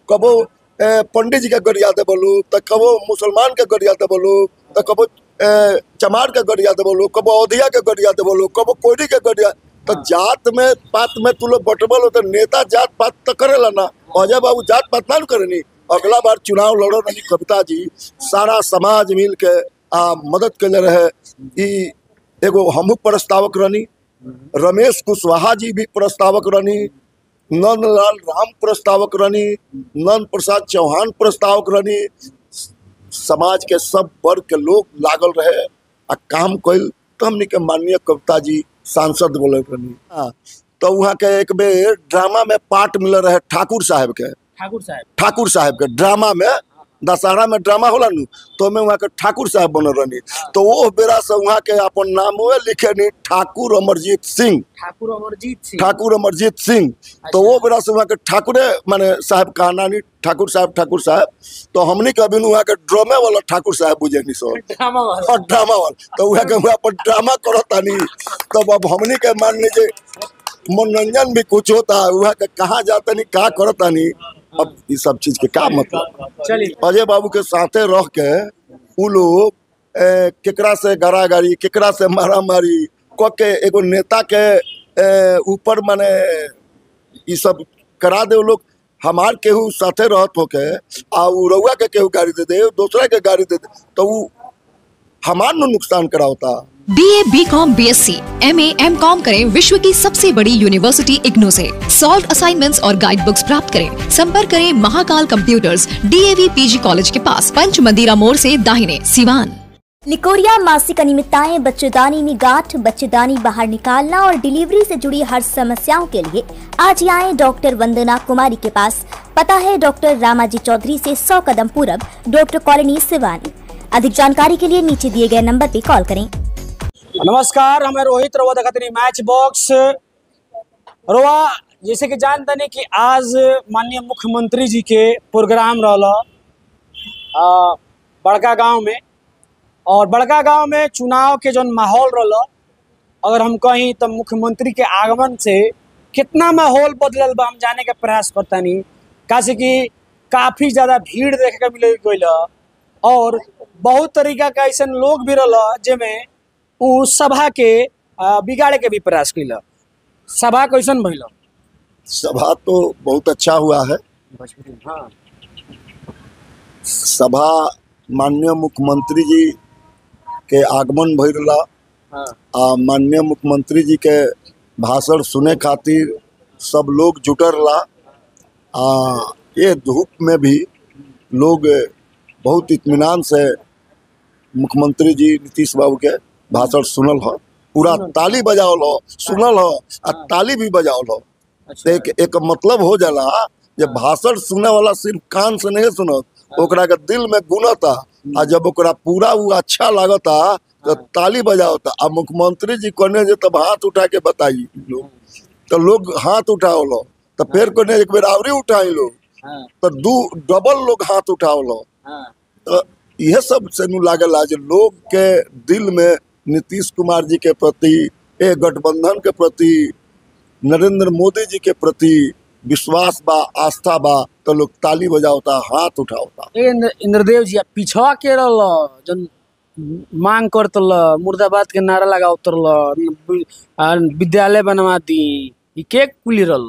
कबो ए, पंडित जी के गरिया देबो लोग तो कबो मुसलमान के गरिया देबो लोग तो कबो ए, चमार के गरिया देबो लोग कबो अवधिया के गरिया देबो लोग कबो कोयरी के गरिया तो जात में पात में तू लोग बटबल हो तो नेता जात पात तो करेला ना अजय बाबू जात पात ना करनी अगला बार चुनाव लड़ो रही कविता जी सारा समाज मिल के आ मदद के रहे ई एगो हमू प्रस्तावक रहनी रमेश कुशवाहा जी भी प्रस्तावक रहनी नंदलाल राम प्रस्तावक रहनी नंद प्रसाद चौहान प्रस्तावक रहनी समाज के सब वर्ग के लोग लागल रहे आ काम कैल तो हमनी के माननीय कविता जी सांसद बोले रहनी हाँ, तो वहाँ के एक बेर ड्रामा में पार्ट मिल रहे ठाकुर साहब के ठाकुर साहब ठाकुर साहब के ड्रामा में दशहरा में ड्रामा होला नु तो में वहाँ के ठाकुर साहब बनल रहनी तो वो बेरा से वहाँ के अपन नाम लिखे नी ठाकुर अमरजीत सिंह ठाकुर अमरजीत सिंह ठाकुर अमरजीत सिंह तो वो बेरा से वहाँ के ठाकुरे माने साहब कहना नी ठाकुर साहब ठाकुर साहब तो हमनी के अभी वहाँ के ड्रामे वाला ठाकुर साहब बुझे नी सो ड्रामा वाला और ड्रामा वाला तो वहाँ के वहाँ पर ड्रामा करता नी तब अब हमनी के मान लीजिए मनोरंजन भी कुछ होता है वहाँ के कहाँ जाता नी कहाँ करता नी अब ये सब चीज के का मतलब चलिए अजय बाबू के साथे रह के उ लोग ए, केकरा से गारागारी केकरा से मारा मारी क के एगो नेता के ए, ऊपर माने ई सब करा दे उ लोग हमार केहू साथे रहत होके आ उ रउआ के केहू गाड़ी दे दे दूसरा के गाड़ी दे दे तो उ हमार नु नुकसान करावता B A B com B S C M A M com करें विश्व की सबसे बड़ी यूनिवर्सिटी इग्नू से सॉल्व असाइनमेंट्स और गाइड बुक्स प्राप्त करें संपर्क करें Mahakal computers DAV PG college के पास पंच मंदिरा मोड़ से दाहिने सिवान निकोरिया मासिक अनियमितताएं बच्चेदानी में गांठ बच्चेदानी बाहर निकालना और डिलीवरी से जुड़ी हर समस्याओं के लिए आज ही आए डॉक्टर वंदना कुमारी के पास पता है डॉक्टर रामाजी चौधरी से 100 कदम पूरब डॉक्टर कॉलोनी सिवानी अधिक जानकारी के लिए नीचे दिए गए नंबर पर कॉल करें नमस्कार हमें रोहित रवा देखते मैच बॉक्स रोवा जैसे कि जान तनी कि आज माननीय मुख्यमंत्री जी के प्रोग्राम रहला आ, बड़का गांव में और बड़का गांव में चुनाव के जौन माहौल रहला अगर हम कहीं तो मुख्यमंत्री के आगमन से कितना माहौल बदलल बा हम जाने के प्रयास करतानी कासे कि काफी ज्यादा भीड़ देखे के मिले गईल और बहुत तरीका का ऐसा लोग भी रहला जेमे उ सभा के आ, बिगाड़े के भी प्रयास कैल सभा कैसन भइल सभा तो बहुत अच्छा हुआ है हाँ सभा माननीय मुख्यमंत्री जी के आगमन भइला हाँ आ माननीय मुख्यमंत्री जी के भाषण सुने खातिर सब लोग जुटर ला आ ये धूप में भी लोग बहुत इत्मीनान से मुख्यमंत्री जी नीतीश बाबू के भाषण सुनल हो पूरा ताली बजावल हो सुनल हो आ ताली भी बजावल हो तो एक एक मतलब हो जाला जे भाषण सुने वाला सिर्फ कान से नहीं सुनत ओकरा के दिल में गुनता आ जब ओकरा पूरा वो अच्छा लागता तो ताली बजावता आ मुख्यमंत्री जी कहने जे तब हाथ उठा के बताई लोग तो लोग हाथ उठावल तो फिर कहने एक बेर आवरी उठाई लोग हाँ तो दू डबल लोग हाथ उठावल हाँ तो यह सब से नु लागला जे लोग के दिल में नीतीश कुमार जी के प्रति ए गठबंधन के प्रति नरेंद्र मोदी जी के प्रति विश्वास बा आस्था बा तो लोग ताली बजावता हाथ उठावता ए इंद्र- इंद्रदेव जी पिछवा के रहल जन मांग करतल मुर्दाबाद के नारा लगावतल विद्यालय बनवा दी ई के कुली रहल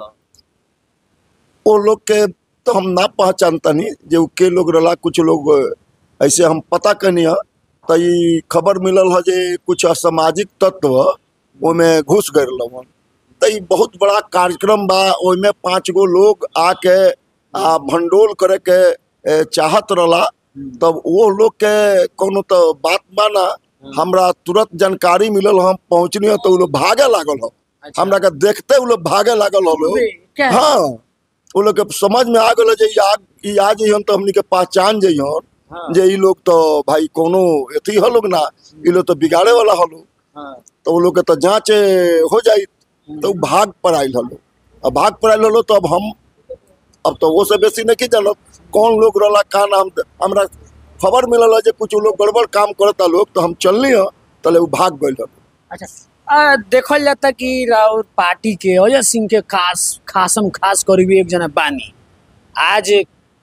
वो लोग के तो हम ना पहचानतनी जे उ के लोग रला कुछ लोग ऐसे हम पता कनी है तो ई खबर मिलल है जे कुछ असामाजिक तत्व ओमे घुस गए रहलन तो ई बहुत बड़ा कार्यक्रम बा ओइमे पाँच गो लोग आके आ भंडोल करे के ए, चाहत रहला तब वो लोग के कोनो तो बात बा ना हमरा तुरंत जानकारी मिलल हम पहुंचनी हो तो उ लोग भागे लागल हो अच्छा। हमरा के देखते उ लोग भागे लागल हो लोग क्या हाँ वो लोग के समझ में आ गल जे ई आ ई आ जइहन तो हमनी के पहचान जइहन हाँ। जे ई लोग तो भाई कोनो एथी ह लोग ना ई लोग तो बिगाड़े वाला ह लोग हाँ तो वो लोग के तो जांच हो जाई तो उ भाग पर आइल हलो अब भाग पर आइल हलो तो अब हम अब तो वो से बेसी नहीं जानत कौन लोग रहला का नाम द- हमरा खबर मिलल है जे कुछ लोग गड़बड़ काम करता लोग तो हम चलनी है तले वो भाग गइल हलो अच्छा आ, देखल जाता कि राउत पार्टी के अजय सिंह के खास खासम खास करीबी एक जना बानी आज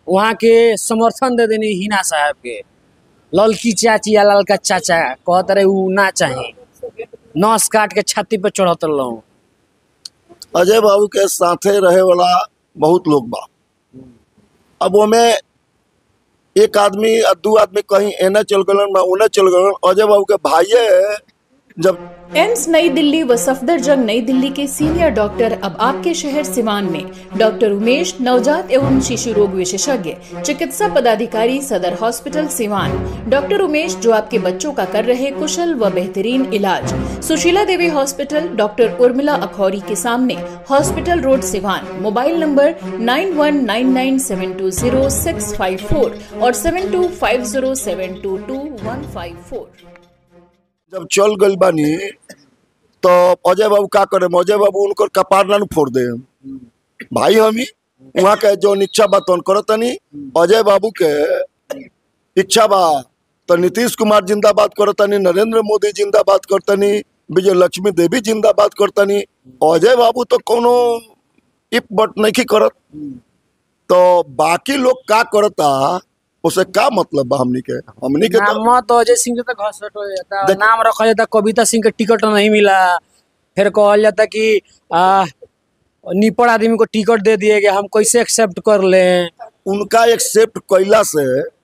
वहाँ के समर्थन दे देनी हिना साहब के ललकी चाची या ललका चाचा कहत रहे उ ना चाहे नस काट के छाती पे चढ़त रहूं अजय बाबू के साथे रहे वाला बहुत लोग बा अब ओमे एक आदमी आ दू आदमी कहीं एने चल गलन बा उने चल गलन अजय बाबू के भाइये जब एम्स नई दिल्ली व सफदरजंग नई दिल्ली के सीनियर डॉक्टर अब आपके शहर सिवान में डॉक्टर उमेश नवजात एवं शिशु रोग विशेषज्ञ चिकित्सा पदाधिकारी सदर हॉस्पिटल सिवान डॉक्टर उमेश जो आपके बच्चों का कर रहे कुशल व बेहतरीन इलाज सुशीला देवी हॉस्पिटल डॉक्टर उर्मिला अखौरी के सामने hospital road Siwan mobile number nine one nine nine seven two zero six five four और seven two five zero seven two two one five four जब चल गइल बानी तो अजय बाबू का करे अजय बाबू उनकर कपार ना नु फोड़ दे भाई हमी वहाँ के जो इच्छा बा तौन करो तनी अजय बाबू के इच्छा बा तो नीतीश कुमार जिंदाबाद करो तनी नरेंद्र मोदी जिंदाबाद करतनी विजय लक्ष्मी देवी जिंदाबाद करतनी अजय बाबू तो कोनो इप बट नहीं करत तो बाकी लोग का करता उसे का मतलब बा हमनी के हमनी के तो नाम तो अजय सिंह के तो घसट हो जाता देख- नाम रखा जाता कविता सिंह के टिकट नहीं मिला फिर कहल जाता कि आ, निपड़ आदमी को टिकट दे दिए गए हम कैसे एक्सेप्ट कर लें उनका एक्सेप्ट कैला से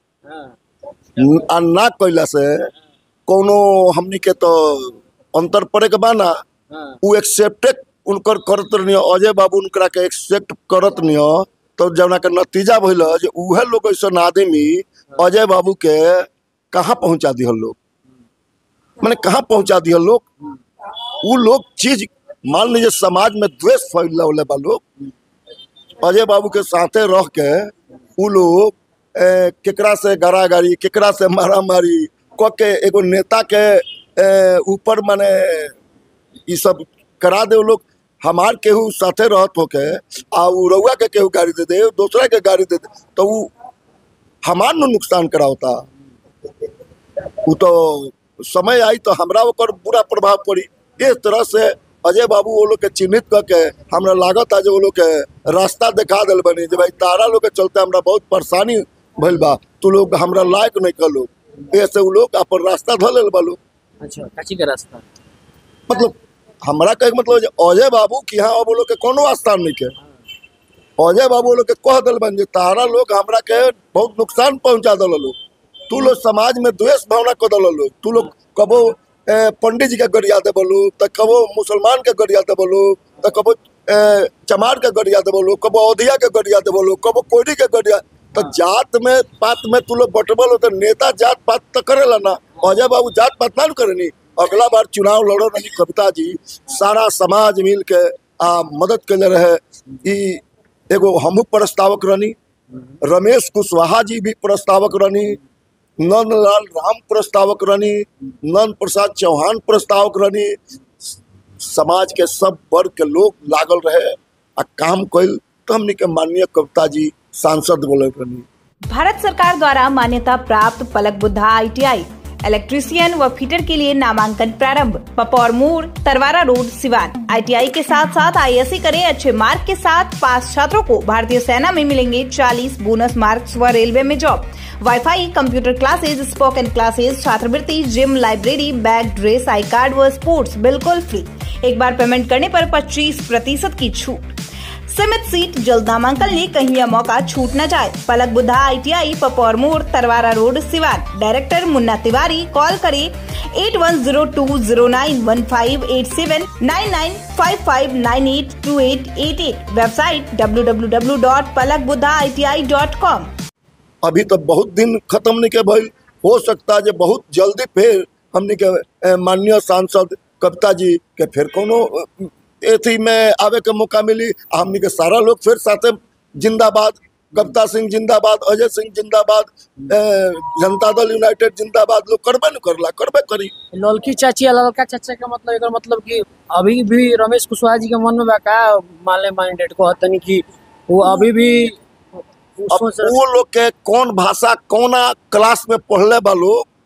आ ना कैला से कोनो हमनी के तो अंतर पड़े के बाना उ एक्सेप्टे उनकर करत नहीं अजय बाबू उनकरा के एक्सेप्ट करत नहीं तो जवना के नतीजा भइल जे उहे लोग ऐसा आदमी अजय बाबू के कहाँ पहुंचा दिहल लोग माने कहाँ पहुंचा दिहल लोग उ लोग चीज मान लीजिए समाज में द्वेष फैलौले बा लोग अजय बाबू के साथे रह के उ लोग ए, केकरा से गारागारी केकरा से मारामारी क के एगो नेता के ए, ऊपर माने ई सब करा दे उ लोग हमार केहू साथे रहत होके आ उ रउआ के केहू गाड़ी दे दे दूसरा के गाड़ी दे दे तो उ हमार नु नुकसान करावता उ तो समय आई तो हमरा ओकर बुरा प्रभाव पड़ी इस तरह से अजय बाबू वो लोग के चिन्हित करके हमरा लागत है जो वो लोग के रास्ता दिखा दिल बनी जे भाई तारा लोग के चलते हमरा बहुत परेशानी भइल बा तू लोग हमरा लायक नहीं कर लोग ऐसे वो लोग अपन रास्ता धो लेल बा लोग अच्छा काची के रास्ता मतलब हमरा कहे के मतलब जे अजय बाबू की यहाँ अब वो लोग के कोनो स्थान नहीं के अजय बाबू वो लोग के कह दिल बन जे तारा लोग हमरा के बहुत नुकसान पहुंचा दिल लोग तू लोग समाज में द्वेष भावना कर दिल लोग तू लोग कबो ए, पंडित जी के गरिया दे बोलू तो कबो मुसलमान के गरिया दे बोलू तो कबो ए, चमार के गरिया दे बोलू कबो अवधिया के गरिया दे बोलू कबो कोयरी के गरिया तो जात में पात में तू लोग बटबल हो तो नेता जात पात तो करेला ना अजय बाबू जात पात ना न करनी अगला बार चुनाव लड़ो रही कविता जी सारा समाज मिल के आ मदद कैले रहे ई एगो हमू प्रस्तावक रहनी रमेश कुशवाहा जी भी प्रस्तावक रहनी नंदलाल राम प्रस्तावक रहनी नंद प्रसाद चौहान प्रस्तावक रहनी समाज के सब वर्ग के लोग लागल रहे आ काम कैल तो हमनी के माननीय कविता जी सांसद बोले रहनी भारत सरकार द्वारा मान्यता प्राप्त पलक बुद्धा आईटीआई इलेक्ट्रीशियन व फिटर के लिए नामांकन प्रारंभ पपौर मोड़ तरवारा रोड सिवान आईटीआई के साथ साथ आईएससी करें अच्छे मार्क के साथ पास छात्रों को भारतीय सेना में मिलेंगे 40 बोनस मार्क्स व रेलवे में job wifi computer classes spoken classes छात्रवृत्ति gym library bag dress I card व स्पोर्ट्स बिल्कुल फ्री एक बार पेमेंट करने पर 25 प्रतिशत की छूट सीमित सीट जल्द नामांकन लिए कहीं यह मौका छूट न जाए पलक बुद्धा आईटीआई पपौर मोड़ Tarwara road Siwan director Munna Tiwari call करें eight one zero two zero nine one five eight seven nine nine five five nine eight two eight eight eight website W W W dot Palak Buddha I T I dot com अभी तो बहुत दिन खत्म नहीं के भइल हो सकता है बहुत जल्दी फिर हमनी के ए, माननीय सांसद कविता जी के फिर कोनो अ, एथी में आवे के मौका मिली आ हमनी के सारा लोग फिर साथे जिंदाबाद कविता सिंह जिंदाबाद अजय सिंह जिंदाबाद ए, जनता दल यूनाइटेड जिंदाबाद लोग करबे न करला करबे करी ललकी चाची या ललका चाचा का मतलब एकर मतलब कि अभी भी रमेश कुशवाहा जी के मन में बा का माले माइंडेड को हतनी कि वो अभी भी वो अब सोच रहे वो लोग के कौन भाषा कौना क्लास में पढ़ले बा लोग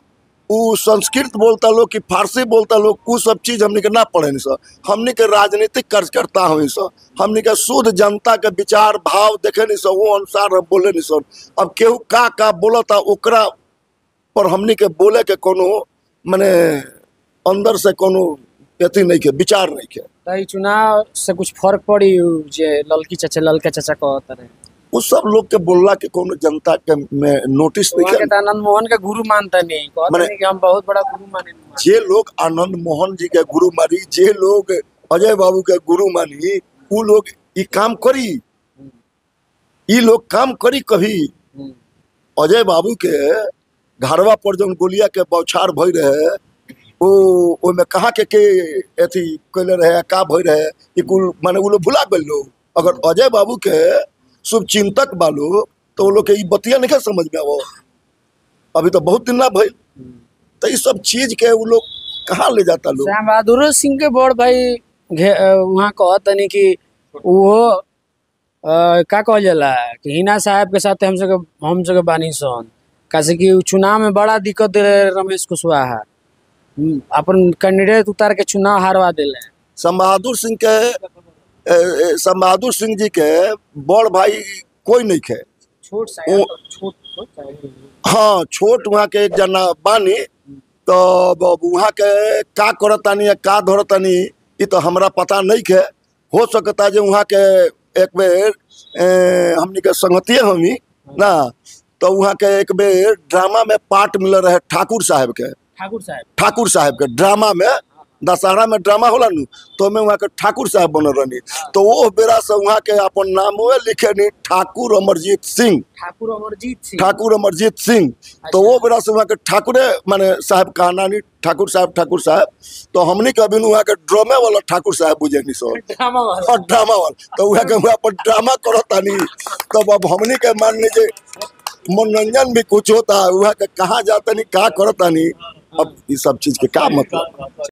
उ संस्कृत बोलता लोग कि फारसी बोलता लोग उ सब चीज हमनी के ना पढ़े सर हमनी के राजनीतिक कार्यकर्ता हुई सर हमनी के शुद्ध जनता के विचार भाव देखे नहीं सर वो अनुसार हम बोले नहीं सर अब केहू का का बोलता ओकरा पर हमनी के बोले के कोनो मने अंदर से कोनो अथी नहीं के विचार नहीं के तो ई चुनाव से कुछ फर्क पड़ी उ जे ललकी चाचा ललका चाचा कहत रहे उ सब लोग के बोलला के कोनो जनता के में नोटिस वहाँ नहीं के के तो आनंद मोहन के गुरु मानता नहीं कहता मने- नहीं कि हम बहुत बड़ा गुरु माने जे लोग आनंद मोहन जी के गुरु मानी जे लोग अजय बाबू के गुरु मानी उ लोग ई काम करी ई लोग काम करी कभी हम्म। अजय बाबू के घरवा पर जौन गोलिया के बौछार भई रहे ओ ओमे कहाँ के के अथी कैले रहे का भई रहे ई कुल माने उ लोग भुला गइल लोग अगर अजय बाबू के शुभ चिंतक बा लोग तो वो लोग के ई बतिया नहीं समझ में आवो अभी तो बहुत दिन ना भइल तो ई सब चीज के उ लोग कहाँ ले जाता लोग श्याम बहादुर सिंह के बड़ भाई घे- अ, वहाँ कहत नहीं कि वो अ, का कहल जाला कि हिना साहब के साथ हम सके हम सके बानी सन कैसे कि उ चुनाव में बड़ा दिक्कत दे रहे रमेश कुशवाहा हम्म, अपन कैंडिडेट उतार के चुनाव हारवा दिले सम बहादुर सिंह के ए, ए, सम बहादुर सिंह जी के बड़ भाई कोई नहीं खे छोट ओ- छोट हाँ छोट वहाँ के एक जना बानी तो अब वहाँ के का करतानी या का धरतानी ये तो हमरा पता नहीं खे हो सकता जे वहाँ के एक बेर ए, हमनी के संगतिये हमी ना तो वहाँ के एक बेर ड्रामा में पार्ट मिल रहे ठाकुर साहब के ठाकुर साहब ठाकुर साहब के ड्रामा में दशहरा में ड्रामा होला नु तो मैं वहाँ के ठाकुर साहब बनल रहनी तो वो बेरा से वहाँ के अपन नाम लिखे नी ठाकुर अमरजीत सिंह ठाकुर अमरजीत सिंह ठाकुर अमरजीत सिंह तो वो बेरा से वहाँ के ठाकुरे माने साहब कहना नहीं ठाकुर साहब ठाकुर साहब तो हमनी के अभी वहाँ के ड्रामे वाला ठाकुर साहब बुझे नहीं सो ड्रामा वाला और ड्रामा वाला तो वहाँ के वहाँ पर ड्रामा करतानी तब अब हमनी के मान लीजिए मनोरंजन भी कुछ होता है वहाँ के कहाँ जाता नहीं कहाँ करता नहीं अब ये सब चीज के का मतलब